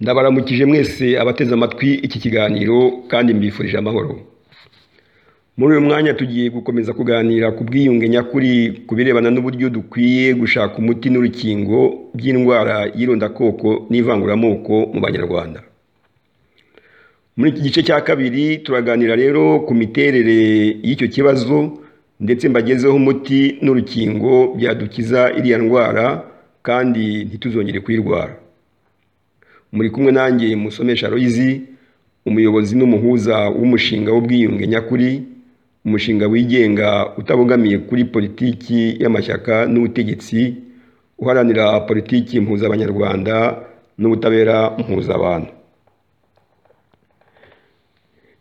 Ndabaramukije mwese abateze amatwi iki kiganiro kandi mbifurije amahoro. Muri uyu mwanya tugiye gukomeza kuganira ku bwiyunge nyakuri ku birebana n'uburyo dukwiye gushaka umuti n'urukingo by'indwara y'irondakoko n'ivanguramoko mu banyarwanda. Muri iki gice cya kabiri turaganira rero ku miterere y'icyo kibazo ndetse mbagezeho umuti n'urukingo byadukiza iriya ndwara kandi ntituzongere kuyirwara. Muri kumwe nanjye musomesha Aloyizi umuyobozi n'umuhuza w'umushinga w'ubwiyunge nyakuri umushinga wigenga utabogamiye kuri politiki y'amashyaka n'ubutegetsi uharanira politiki mpuzabanyarwanda n'ubutabera mpuzabantu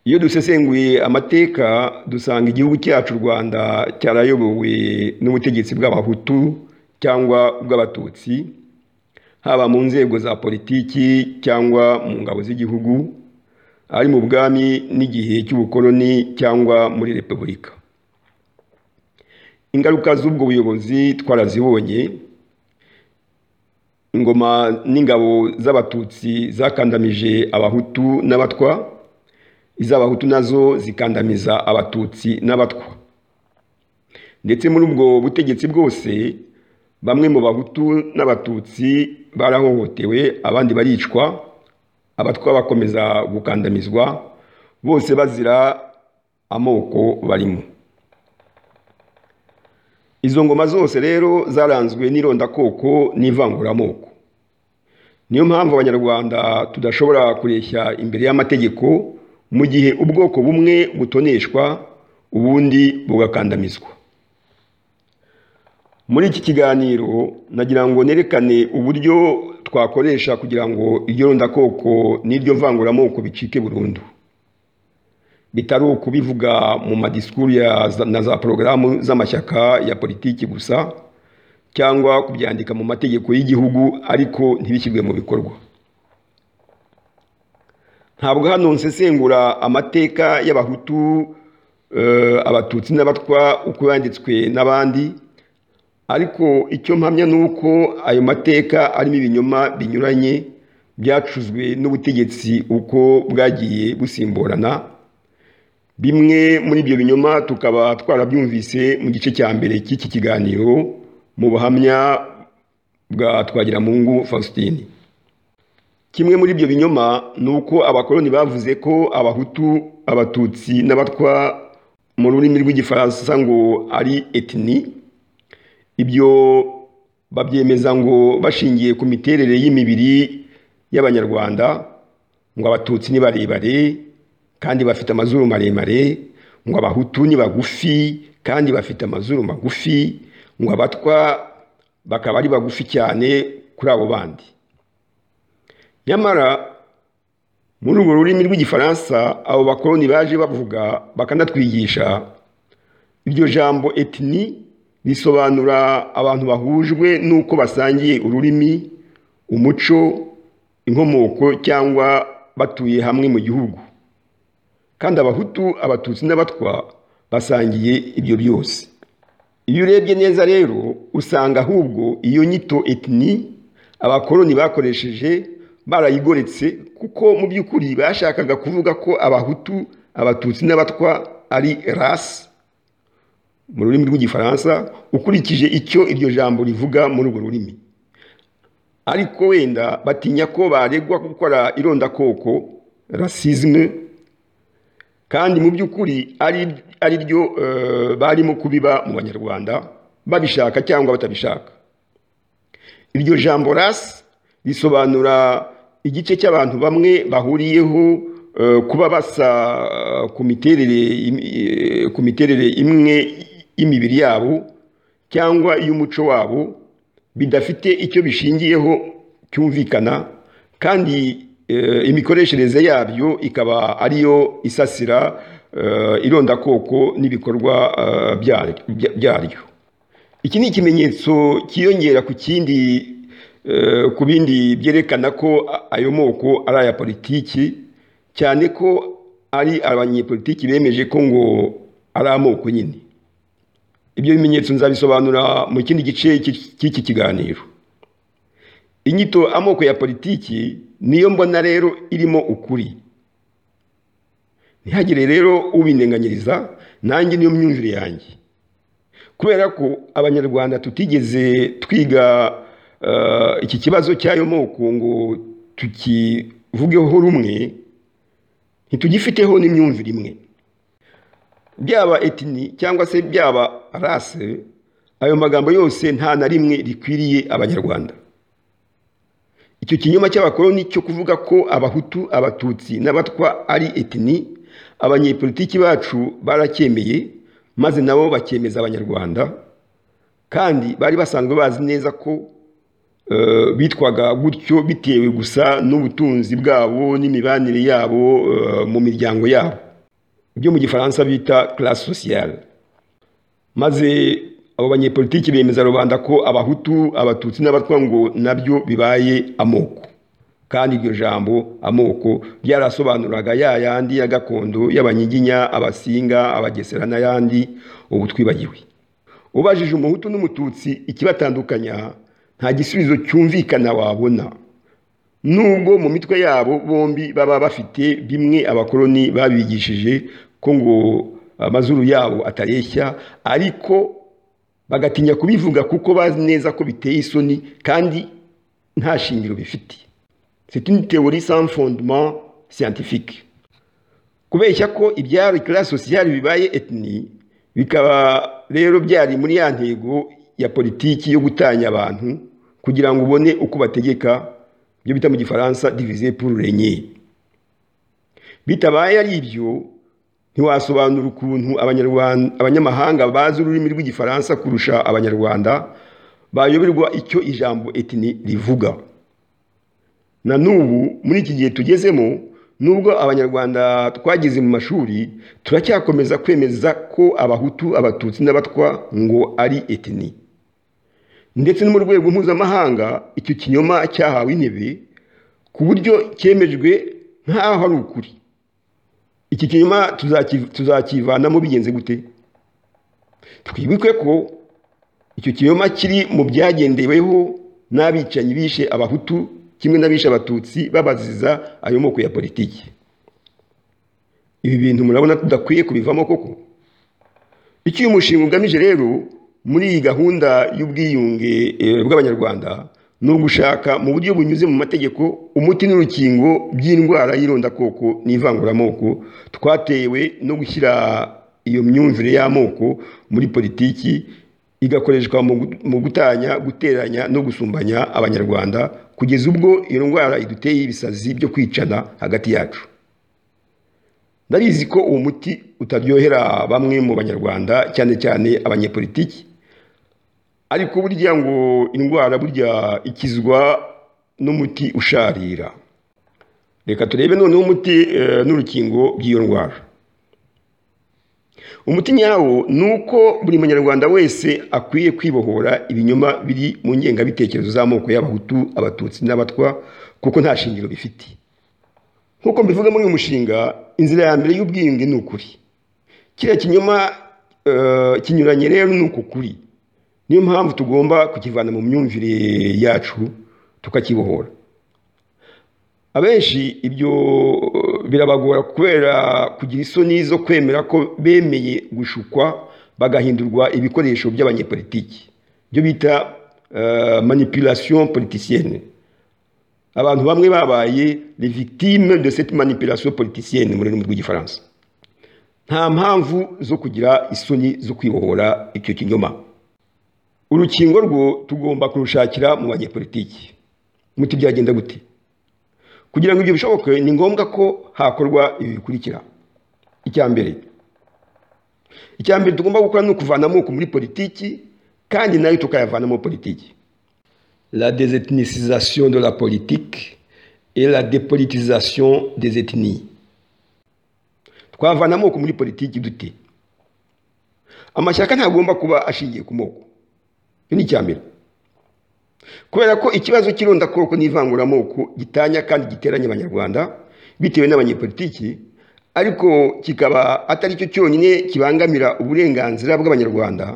iyo dusesenguye amateka dusanga igihugu cyacu u rwanda cyarayobowe n'ubutegetsi bw'abahutu cyangwa ubw'abatutsi haba mu nzego za politiki cyangwa mu ngabo z'igihugu ari mu bwami n'igihe cy'ubukoloni cyangwa muri repubulika ingaruka z'ubwo buyobozi twarazibonye ingoma n'ingabo z'abatutsi zakandamije abahutu n'abatwa iz'abahutu nazo zikandamiza abatutsi n'abatwa ndetse muri ubwo butegetsi bwose bamwe mu bahutu n'abatutsi barahohotewe abandi baricwa abatwa bakomeza gukandamizwa bose bazira amoko barimo izo ngoma zose rero zaranzwe n'irondakoko n'ivanguramoko niyo mpamvu abanyarwanda tudashobora kureshya imbere y'amategeko mu gihe ubwoko bumwe butoneshwa ubundi bugakandamizwa muri iki kiganiro nagira ngo nerekane uburyo twakoresha kugira ngo iryo rondakoko n'iryo vanguramoko bicike burundu bitari ukubivuga mu madisikuru na za porogaramu z'amashyaka ya politiki gusa cyangwa kubyandika mu mategeko y'igihugu ariko ntibishyirwe mu bikorwa ntabwo hano nsesengura amateka y'abahutu abatutsi n'abatwa uko yanditswe n'abandi ariko icyo mpamya ni uko ayo mateka arimo ibinyoma binyuranye byacuzwe n'ubutegetsi uko bwagiye busimburana bimwe muri ibyo binyoma tukaba twarabyumvise mu gice cya mbere cy'iki kiganiro mu buhamya bwa twagiramungu fausitini kimwe muri ibyo binyoma ni uko abakoloni bavuze ko abahutu abatutsi n'abatwa mu rurimi rw'igifaransa ngo ari etini ibyo babyemeza ngo bashingiye ku miterere y'imibiri y'abanyarwanda ngo abatutsi ni barebare kandi bafite amazuru maremare ngo abahutu ni bagufi kandi bafite amazuru magufi ngo abatwa bakaba ari bagufi cyane kuri abo bandi nyamara muri urwo rurimi rw'igifaransa abo bakoroni baje bavuga bakanatwigisha iryo jambo etini risobanura abantu bahujwe n'uko basangiye ururimi umuco inkomoko cyangwa batuye hamwe mu gihugu kandi abahutu abatutsi n'abatwa basangiye ibyo byose iyo urebye neza rero usanga ahubwo iyo nyito etini abakoloni bakoresheje barayigoretse kuko mu by'ukuri bashakaga kuvuga ko abahutu abatutsi n'abatwa ari rasi mu rurimi rw'igifaransa ukurikije icyo iryo jambo rivuga muri urwo rurimi ariko wenda batinya ko baregwa gukora irondakoko rasizime kandi mu by'ukuri ari ryo barimo kubiba mu banyarwanda babishaka cyangwa batabishaka iryo jambo rasi risobanura igice cy'abantu bamwe bahuriyeho kuba basa ku miterere imwe y'imibiri yabo cyangwa iy'umuco wabo bidafite icyo bishingiyeho cyumvikana kandi imikoreshereze yabyo ikaba ariyo isasira irondakoko n'ibikorwa byaryo iki ni ikimenyetso cyiyongera ku kindi ku bindi byerekana ko ayo moko ari aya politiki cyane ko ari abanyepolitiki bemeje ko ngo ari amoko nyine ibyo bimenyetso nzabisobanura mu kindi gice cy'iki kiganiro inyito amoko ya politiki niyo mbona rero irimo ukuri ntihagire rero ubindenganyiriza nanjye niyo myumvire yanjye kubera ko abanyarwanda tutigeze twiga eh, iki kibazo cy'ayo moko ngo tukivugeho rumwe ntitugifiteho n'imyumvire imwe byaba etini cyangwa se byaba rase ayo magambo yose nta na rimwe rikwiriye abanyarwanda icyo kinyoma cy'abakoloni cyo kuvuga ko abahutu abatutsi n'abatwa ari etini abanyepolitiki bacu baracyemeye maze nabo bakemeza abanyarwanda kandi bari basanzwe bazi neza ko eh, bitwaga gutyo bitewe gusa n'ubutunzi bwabo n'imibanire yabo eh, mu miryango yabo ibyo mu gifaransa bita classe sociale maze abo banyepolitiki bemeza rubanda ko abahutu abatutsi n'abatwa ngo nabyo bibaye amoko kandi iryo jambo amoko ryarasobanuraga ya yandi ya gakondo y'abanyiginya abasinga abagesera n'ayandi ubu twibagiwe ubajije umuhutu n'umututsi ikibatandukanya nta gisubizo cyumvikana wabona nubwo mu mitwe yabo bombi baba bafite bimwe abakoloni babigishije ko ngo amazuru yabo atareshya ariko bagatinya kubivuga kuko bazi neza ko biteye isoni kandi nta shingiro bifite c'est une théorie sans fondement scientifique kubeshya ko ibyari classe sociale bibaye ethnie bikaba rero byari muri ya ntego ya politiki yo gutanya abantu kugira ngo ubone uko bategeka ibyo bita mu gifaransa diviser pour régner bitabaye ari ibyo ntiwasobanura ukuntu abanyarwanda abanyamahanga bazi ururimi rw'igifaransa kurusha abanyarwanda bayoberwa icyo ijambo etini rivuga na n'ubu muri iki gihe tugezemo nubwo abanyarwanda twagize mu mashuri turacyakomeza kwemeza ko abahutu abatutsi n'abatwa ngo ari etini ndetse no mu rwego mpuzamahanga icyo kinyoma cyahawe intebe ku buryo cyemejwe nk'aho ari ukuri iki kinyuma tuzakivanamo bigenze gute twibukwe ko icyo kinyoma kiri mu byagendeweho n'abicanyi bishe abahutu kimwe n'abishe abatutsi babaziza ayo moko ya politiki ibi bintu murabona tudakwiye kubivamo koko icyo uyu mushinga ugamije rero muri iyi gahunda y'ubwiyunge eh, bw'abanyarwanda ni ugushaka mu buryo bunyuze mu mategeko umuti n'urukingo by'indwara y'irondakoko n'ivanguramoko twatewe no gushyira iyo myumvire y'amoko muri politiki igakoreshwa mu gu- mu gutanya guteranya no gusumbanya abanyarwanda kugeza ubwo iyo ndwara iduteye ibisazi byo kwicana hagati yacu ndabizi ko uwo muti utaryohera bamwe mu banyarwanda cyane cyane abanyepolitiki ariko burya ngo indwara burya ikizwa n'umuti usharira reka turebe noneho umuti eh, n'urukingo by'iyo ndwara umuti nyawo ni uko buri munyarwanda wese akwiye kwibohora ibinyoma biri mu ngengabitekerezo z'amoko y'abahutu abatutsi n'abatwa kuko nta shingiro bifite nk'uko mbivuga muri uyu mushinga inzira ya mbere y'ubwiyunge ni ukuri kiriya kinyoma eh, kinyuranye rero ni uku kuri niyo mpamvu tugomba kukivana mu myumvire yacu tukakibohora abenshi ibyo eh, birabagora kubera kugira isoni zo kwemera ko bemeye gushukwa bagahindurwa ibikoresho by'abanyepolitiki byo bita eh, manipulation politicienne abantu bamwe babaye les victimes de cette manipulation politicienne mu rurimi rw'igifaransa nta mpamvu zo kugira isoni zo kwibohora icyo kinyoma urukingo rwo tugomba kurushakira mu banyepolitiki muti byagenda gute kugira ngo ibyo bishoboke ni ngombwa ko hakorwa ibi bikurikira icya mbere icya mbere tugomba gukora ni ukuvana amoko muri politiki kandi nayo tukayavanamo politiki la désethnicisation de la politique et la dépolitisation des ethnies twavana amoko muri politiki dute amashyaka ntagomba kuba ashingiye ku moko icyo ni icya mbere kubera ko ikibazo cy'irondakoko n'ivanguramoko gitanya kandi giteranya abanyarwanda bitewe n'abanyepolitiki ariko kikaba atari cyo cyonyine kibangamira uburenganzira bw'abanyarwanda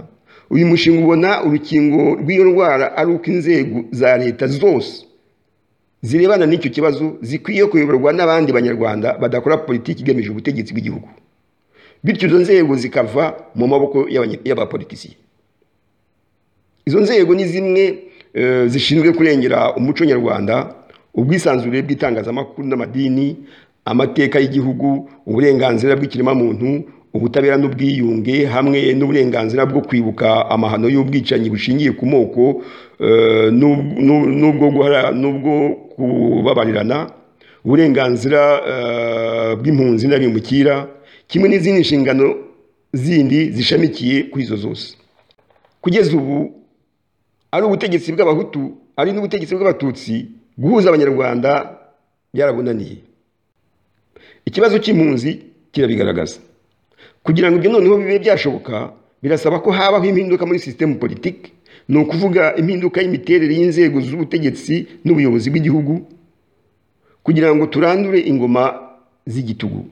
uyu mushinga ubona urukingo rw'iyo ndwara ari uko inzego za leta zose zirebana n'icyo kibazo zikwiye kuyoborwa n'abandi banyarwanda badakora politiki igamije ubutegetsi bw'igihugu bityo izo nzego zikava mu maboko y'abanye- y'abapolitisiye izo nzego ni zimwe eh, zishinzwe kurengera umuco nyarwanda ubwisanzure bw'itangazamakuru n'amadini amateka y'igihugu uburenganzira bw'ikiremwamuntu ubutabera n'ubwiyunge hamwe n'uburenganzira bwo kwibuka amahano y'ubwicanyi bushingiye ku moko eh, n'ub- n'ub- n'ubwo guhara- n'ubwo kubabarirana uburenganzira eh, bw'impunzi n'abimukira kimwe n'izindi nshingano zindi zishamikiye kuri izo zose kugeza ubu ari ubutegetsi bw'abahutu ari n'ubutegetsi bw'abatutsi guhuza abanyarwanda byarabunaniye ikibazo cy'impunzi kirabigaragaza kugira ngo ibyo noneho bibe byashoboka birasaba ko habaho impinduka muri sisitemu politiki ni ukuvuga impinduka y'imiterere y'inzego z'ubutegetsi n'ubuyobozi bw'igihugu kugira ngo turandure ingoma z'igitugu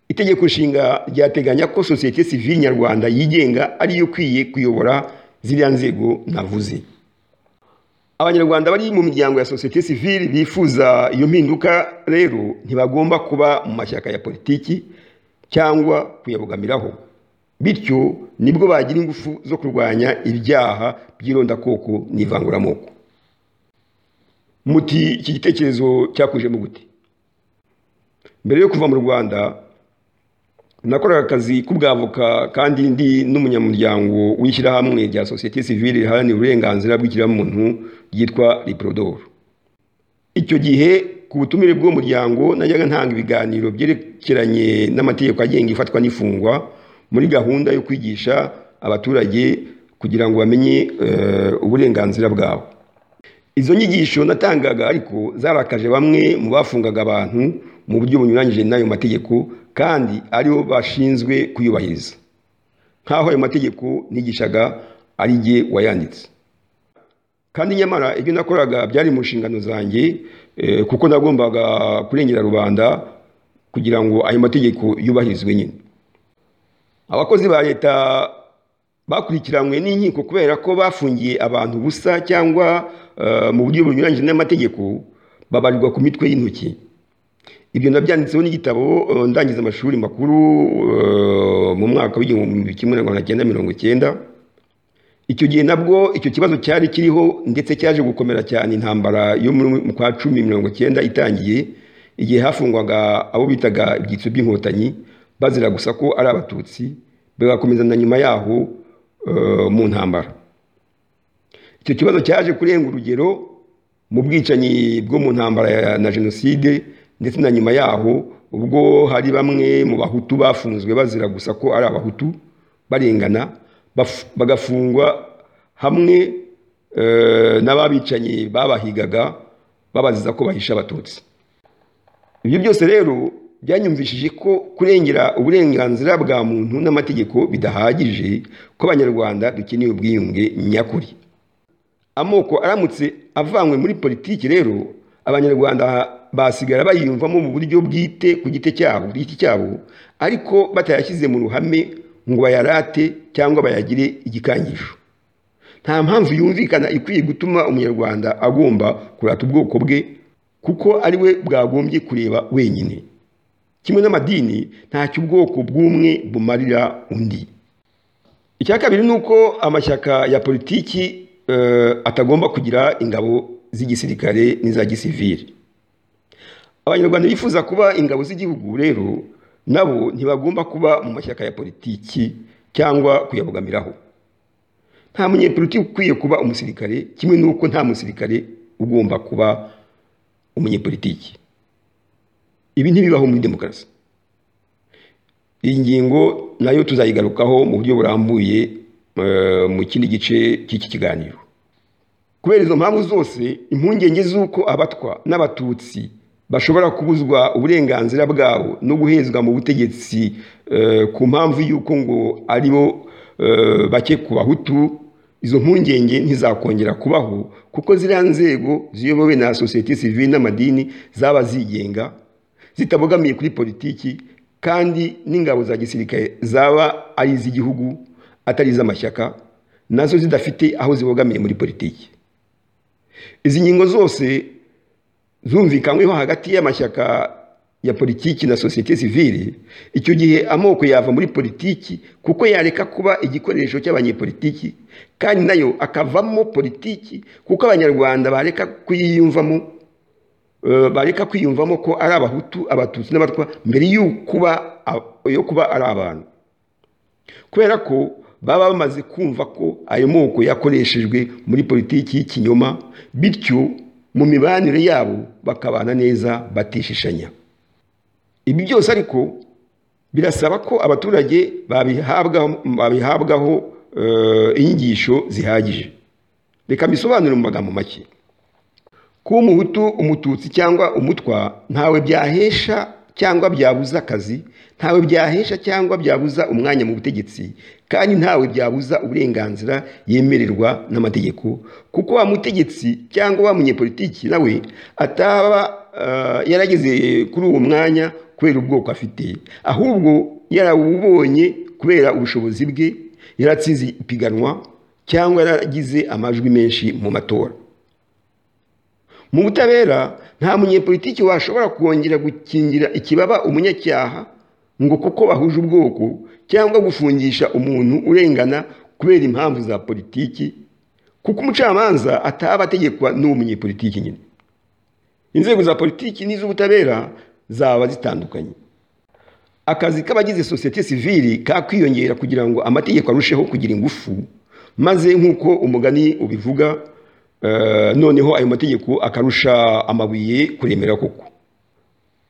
itegeko nshinga ryateganya ko sosiyete sivile nyarwanda yigenga ariyo ikwiye kuyobora ziriya nzego navuze abanyarwanda bari mu miryango ya sosiyete sivile bifuza iyo mpinduka rero ntibagomba kuba mu mashyaka ya politiki cyangwa kuyabogamiraho bityo nibwo bagira ingufu zo kurwanya ibyaha by'irondakoko n'ivanguramoko muti iki gitekerezo cyakujemo gute mbere yo kuva mu rwanda nakoraga akazi k'ubwavoka kandi ndi n'umunyamuryango w'ishyirahamwe rya sosiyete sivile riharanira uburenganzira bw'ikiremwamuntu ryitwa Liprodor icyo gihe ku butumire bw'uwo muryango najyaga ntanga ibiganiro byerekeranye n'amategeko agenga ifatwa n'ifungwa muri gahunda yo kwigisha abaturage kugira ngo bamenye eh, uburenganzira bwabo izo nyigisho natangaga ariko zarakaje bamwe mu bafungaga abantu mu buryo bunyuranyije n'ayo mategeko kandi aribo bashinzwe kuyubahiriza nk'aho ayo mategeko nigishaga ari jye wayanditse kandi nyamara ibyo nakoraga byari mu nshingano zanjye eh, kuko nagombaga kurengera rubanda kugira ngo ayo mategeko yubahirizwe nyine abakozi ba leta bakurikiranywe n'inkiko kubera ko bafungiye abantu busa cyangwa eh, mu buryo bunyuranyije n'amategeko babarirwa ku mitwe y'intoki ibyo nabyanditseho n'igitabo eh, ndangiza amashuri makuru eh, mu mwaka w'igihumbi kimwe magana cyenda mirongo icyenda icyo gihe nabwo icyo kibazo cyari kiriho ndetse cyaje gukomera cyane intambara yo muri- mu kwa cumi mirongo icyenda itangiye igihe hafungwaga abo bitaga ibyitso by'inkotanyi bazira gusa ko ari abatutsi bigakomeza na nyuma yaho eh, mu ntambara icyo kibazo cyaje kurenga urugero mu bwicanyi bwo mu ntambara ya- na jenoside ndetse na nyuma yaho ubwo hari bamwe mu bahutu bafunzwe bazira gusa ko ari abahutu barengana baf- bagafungwa hamwe eh, n'ababicanyi babahigaga babaziza ko bahisha abatutsi ibyo byose rero byanyumvishije ko kurengera uburenganzira bwa muntu n'amategeko bidahagije ko abanyarwanda dukeneye ubwiyunge nyakuri amoko aramutse avanywe muri politiki rero abanyarwanda basigara bayiyumvamo mu buryo bwite ku giti cyabo giti cyabo ariko batayashyize mu ruhame ngo bayarate cyangwa bayagire igikangisho nta mpamvu yumvikana ikwiye gutuma umunyarwanda agomba kurata ubwoko bwe kuko ari we bwagombye kureba wenyine kimwe n'amadini ntacyo ubwoko bw'umwe bumarira undi icya kabiri ni uko amashyaka ya politiki eh, atagomba kugira ingabo z'igisirikare n'iza gisivili abanyarwanda bifuza kuba ingabo z'igihugu rero nabo ntibagomba kuba mu mashyaka ya politiki cyangwa kuyabogamiraho nta munyepolitiki ukwiye kuba umusirikare kimwe n'uko nta musirikare ugomba kuba umunyepolitiki ibi ntibibaho muri demokarasi iyi ngingo nayo tuzayigarukaho mu buryo burambuye eh, mu kindi gice cy'iki kiganiro kubera izo mpamvu zose impungenge z'uko abatwa n'abatutsi bashobora kubuzwa uburenganzira bwabo no guhezwa mu butegetsi eh, ku mpamvu y'uko ngo ari bo eh, bake ku bahutu izo mpungenge ntizakongera kubaho kuko ziriya nzego ziyobowe na sosiyete sivile n'amadini zaba zigenga zitabogamiye kuri politiki kandi n'ingabo za gisirikare zaba ari iz'igihugu atari iz'amashyaka nazo zidafite aho zibogamiye muri politiki izi ngingo zose zumvikanyweho hagati y'amashyaka ya politiki na sosiyete sivile icyo gihe amoko yava muri politiki kuko yareka kuba igikoresho cy'abanyepolitiki kandi nayo akavamo politiki kuko abanyarwanda bareka kuyiyumvamo eh, bareka kwiyumvamo ko ari abahutu abatutsi n'abatwa mbere yo kuba a- yo kuba ari abantu kubera ko baba bamaze kumva ko ayo moko yakoreshejwe muri politiki y'ikinyoma bityo mu mibanire yabo bakabana neza batishishanya ibi byose ariko birasaba ko abaturage babihabwaho babihabwaho eh, inyigisho zihagije reka mbisobanure mu magambo make kuba umuhutu umututsi cyangwa umutwa ntawe byahesha cyangwa byabuza akazi ntawe byahesha cyangwa byabuza umwanya mu butegetsi kandi ntawe byabuza uburenganzira yemererwa n'amategeko kuko wa mutegetsi cyangwa wa munyepolitiki nawe ataba eh, yarageze kuri uwo mwanya kubera ubwoko afite ahubwo yarawubonye kubera ubushobozi bwe yaratsinze ipiganwa cyangwa yaragize amajwi menshi mu matora mu butabera nta munyepolitiki washobora kongera gukingira ikibaba umunyacyaha ngo kuko bahuje ubwoko cyangwa gufungisha umuntu urengana kubera impamvu za politiki kuko umucamanza ataba ategekwa n'uwo munyepolitiki nyine inzego za politiki n'iz'ubutabera zaba zitandukanye akazi k'abagize sosiyete sivili kakwiyongera kugira ngo amategeko arusheho kugira ingufu maze nk'uko umugani ubivuga eh, noneho ayo mategeko akarusha amabuye kuremera koko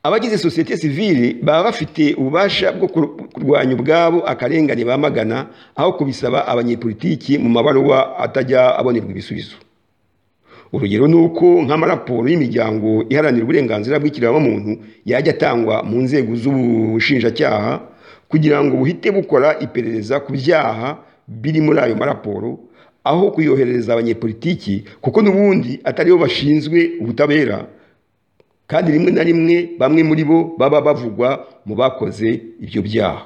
abagize sosiyete sivili baba bafite ububasha bwo kur- kurwanya ubwabo akarengane bamagana aho kubisaba abanyepolitiki mu mabaruwa atajya abonerwa ibisubizo urugero ni uko nk'amaraporo y'imiryango iharanira uburenganzira bw'ikiremwamuntu yajya atangwa mu nzego z'ubushinjacyaha kugira ngo buhite bukora iperereza ku byaha biri muri ayo maraporo aho kuyoherereza abanyepolitiki kuko n'ubundi ataribo bashinzwe ubutabera kandi rimwe na rimwe bamwe muri bo baba bavugwa mu bakoze ibyo byaha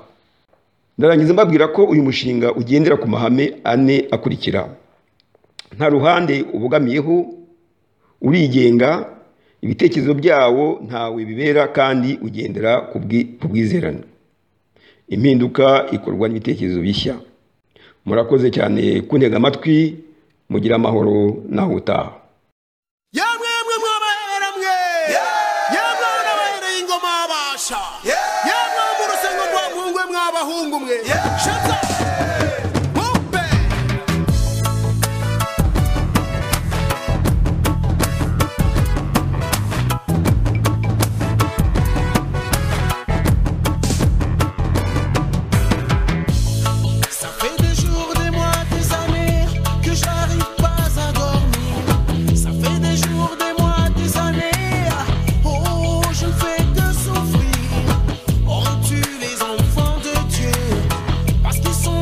ndarangiza mbabwira ko uyu mushinga ugendera ku mahame ane akurikira nta ruhande ubogamiyeho urigenga ibitekerezo byawo ntawe bibera kandi ugendera ku bwi- ku bwizerane impinduka ikorwa n'ibitekerezo bishya murakoze cyane kuntega amatwi mugira amahoro naho utaha yamwe mwe mwabahera mwe yamwe n'abahereye ingoma abasha yamwe bo mu rusengo rwa muhungu we mwabahungu mwe shata Mumpe! Ça fait des jours, des mois, des années que je n'arrive pas à dormir. Ça fait des jours, des mois, des années. Oh, je ne fais que souffrir. Oh, tu les enfants de Dieu, parce qu'ils sont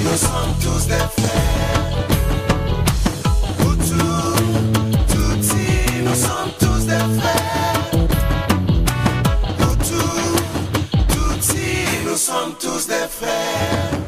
nous sommes tous des frères. Hutu, Tutsi, nous sommes tous des frères. Hutu, Tutsi, nous sommes tous des frères.